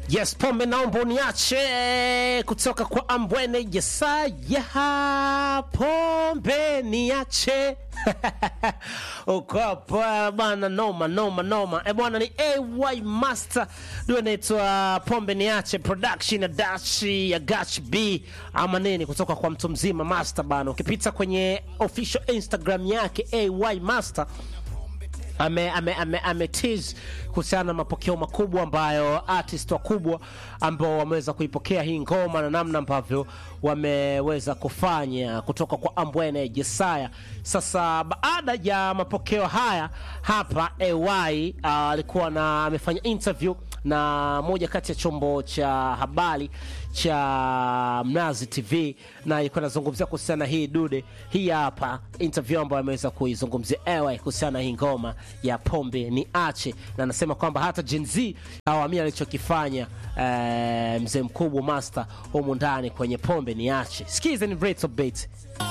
Yes, pombe naomba uniache kutoka kwa Ambwene Jesaya, pombe niache uko hapa bana, noma noma noma. E bwana, ni AY Master ndio inaitwa pombe niache, production ya Dashi ya Gach B ama nini, kutoka kwa mtu mzima Master bana. Ukipita kwenye official Instagram yake AY Master ame, ame, ame, ame tease kuhusiana na mapokeo makubwa ambayo artist wakubwa ambao wameweza kuipokea hii ngoma na namna ambavyo wameweza kufanya kutoka kwa Ambwene Jesaya. Sasa baada ya mapokeo haya hapa AY alikuwa na amefanya interview na moja kati ya chombo cha habari cha Mnazi TV na ilikuwa inazungumzia kuhusiana na hii dude. Hii hapa interview ambayo ameweza kuizungumzia AY kuhusiana na hii ngoma ya pombe ni ache, na anasema kwamba hata Gen Z hawamia alichokifanya eh, mzee mkubwa Master humu ndani kwenye pombe ni ache. Sikiza ni Breaks of Beat.